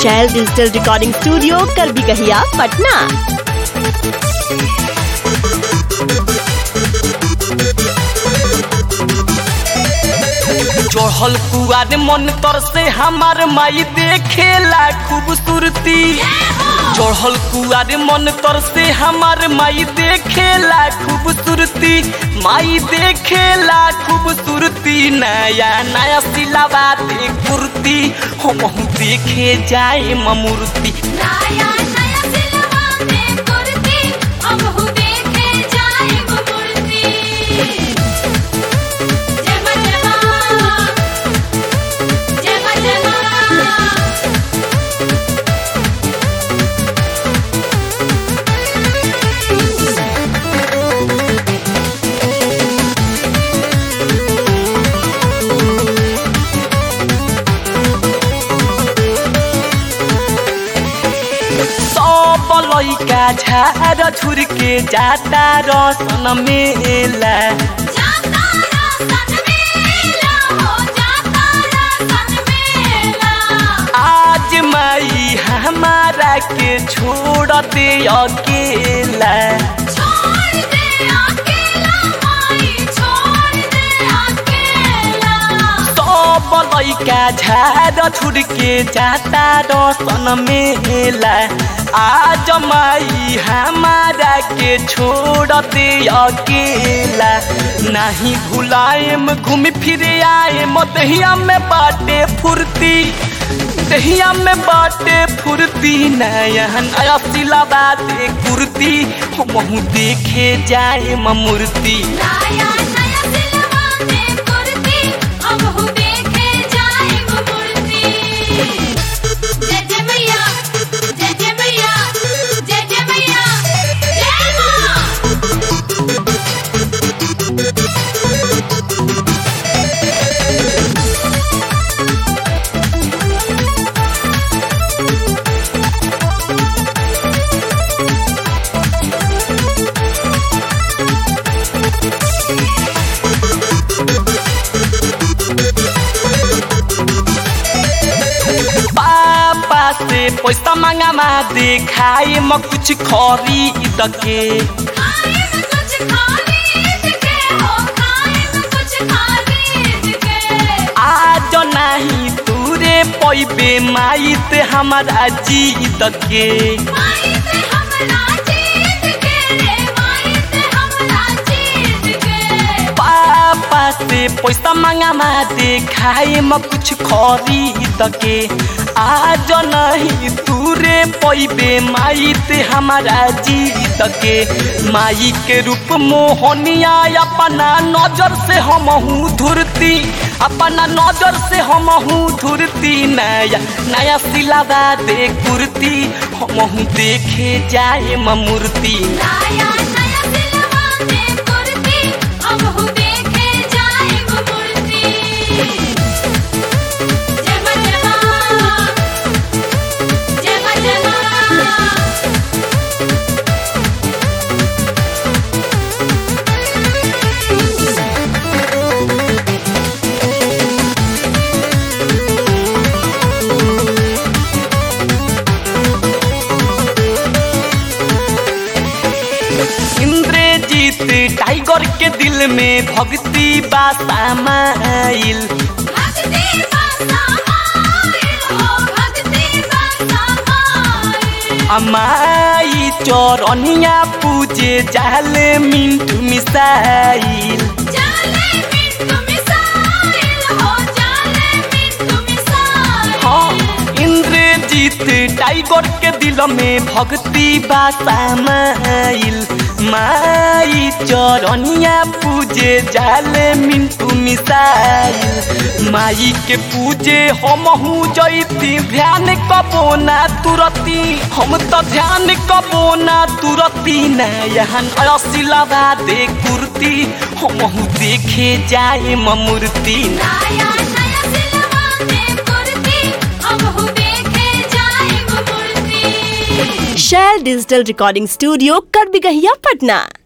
शैल digital recording studio कर भी कहिया पटना चढ़ल कुआर मन तर से हमार माई देखेला खूबसूरती चढ़ल कुआर मन तर से हमार माई देखेला खूबसूरती माई देखेला खूबसूरती नया नया सिलावा दे कुर्ती हम देखे जाए ममूर्ति नया नया सिलवा में कुर्ती अब हु देखे जाए वो मूर्ति जय मां जय मां जय मां जय मां सब लैका झार झुर के जाता रसन मेला जाता रसन मेला हो जाता रसन मेला आज माई हमारा के छोड़ दे अकेला छोड़ दे अकेला माई छोड़ दे अकेला सब लैका झार झुर के जाता रसन मेला आज माई हमारा के छोड़ दे अकेला नहीं भुलाएम घूम फिर आए दहिया में बाटे फुर्ती दहिया में बाटे फुर्ती नया नया सिलावा दे कुर्ती हम देखे जाए मूर्ति नया नया सिलवा में कुर्ती अब हु देखे जाए वो मूर्ति जय जय मैया जय जय मैया जय जय मैया जय मां पापा से पैसा मांगा मा दिखाए म कुछ खरीद के खाए में कुछ खरीद के हो खाए में कुछ खरीद के आज नहीं तूरे पैबे माई ते हमारा जीत के माई से हमरा जीत के रे माई से हमरा जीत के पापा से पैसा मांगा मा दिखाए म कुछ खरीद के आज नहीं तूरे पैबे माई ते हमारा जीत के माई के रूप मोहनिया अपना नजर से हमहू धुरती अपना नजर से हमहू धुरती नया नया सिलावा दे कुर्ती हमहू देखे जाए मूर्ति नया नया सिलवा में कुर्ती अब हु देखे जाए वो मूर्ति जय मां जय मां जय मां जय मां इंद्रजीत टाइगर के दिल में भक्ति बा समाइल भक्ति बसा माइल हो भक्ति बसा माइल अमाई चौरनिया पूजे जाले मिंटू मिसाइल जाले मिंटू मिसाइल हो जाले मिंटू मिसाइल हाँ इंद्रजीत टाइगर के दिल में भक्ति बा समाइल माई चौरनिया पूजे जाले मिंटू मिसाइल माई के पूजे हमहू जैती ध्यान कबो ना तुरती हम तो ध्यान कबो ना तुरती नयन असिलावा दे कुर्ती हमहू देखे जाए मूर्ति नया नया सिलवा में कुर्ती अब हु देखे जाए वो मूर्ति शैल डिजिटल रिकॉर्डिंग स्टूडियो कर भी कहिया पटना